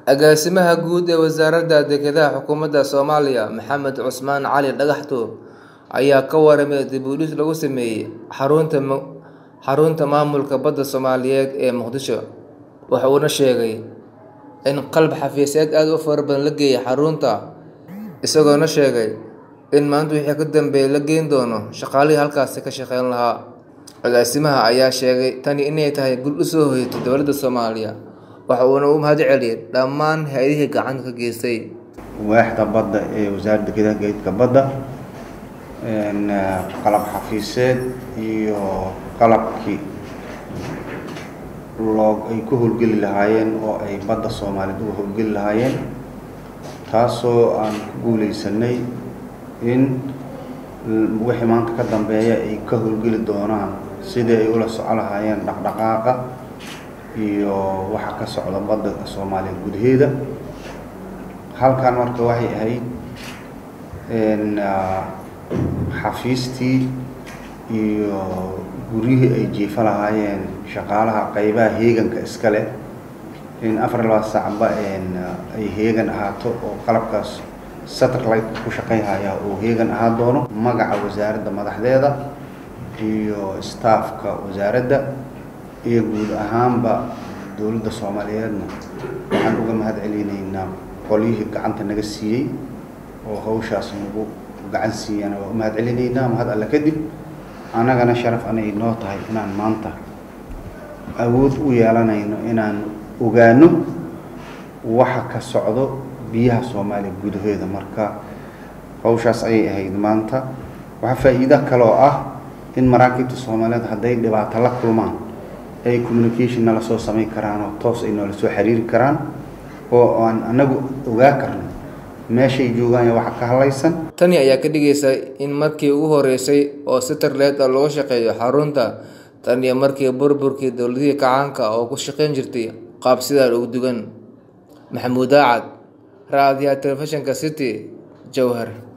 Agaasimaha Guud ee Wasaaradda Dekedaha Xukuumadda Soomaaliya Maxamed Cusmaan Cali Dhagaxtuur ayaa ka warramay dib u dhis lagu sameeyay xarunta maamulka badda Soomaaliyeed ee Muqdisho. Waxa uuna sheegay in qalab xafiiseed aad u fara badan la geeyay xarunta, isagoona sheegay in maanta wixii ka dambeeya la geyn doono shaqaalihii halkaas ka shaqeyn lahaa. Agaasimaha ayaa sheegay tani inay tahay guul u soo hoyatay dowladda Soomaaliya, waxa uuna u mahadceliyay dhammaan hay'adihii gacanta ka geystay. waaxda badda ee wasaaradda dekedaha gaadiidka badda qalab xafiiseed iyo qalabkii loo ay ku howlgeli lahaayeen oo ay badda soomaaliyeed uga howlgeli lahaayeen taasoo aan ku guuleysanay in wixii maanta ka dambeeya ay ka howlgeli doonaan sidii ay ula soco lahaayeen dhaqdhaqaaqa iyo waxa ka socda badda soomaaliya gudaheeda halkan marka waxay ahayd xafiistii iyo guryihii ay jiifa lahaayeen shaqaalaha qaybaha heeganka iska leh in afar labaa saacba ay heegan ahaato oo qalabkaas satellite ku shaqayhaya uu heegan ahaan doono magaca wasaaradda madaxdeeda iyo staffka wasaaradda iyo guud ahaanba dowladda soomaaliyeedna waxaan uga mahad celinaynaa qolyihii gacanta naga siiyey oo hawshaas nagu gacan siiyana waa u mahad celinaynaa mahad alle kadib annagana sharaf anay noo tahay inaan maanta awood u yeelanayno inaan ogaano waxa ka socdo biyaha soomaaliya gudaheeda marka hawshaas ayay ahayd maanta waxaa faa'iido kaloo ah in maraakiibta soomaaliyeed hadday dhibaato la kulmaan ay communication nala soo samayn karaan oo toos ay noola soo xiriiri karaan oo aan annagu ogaa karno meeshay joogaan iyo waxa ka hadlaysan Tani ayaa ka dhigaysa in markii ugu horeysay oo satellite ah looga shaqeeyo xarunta tan iyo markii burburkii dowladihii kacaanka oo ku shaqeyn jirtay qaab sidan ugu duwan. Maxamuud Daacad, Raadiyaha Telefishinka City, Jowhar.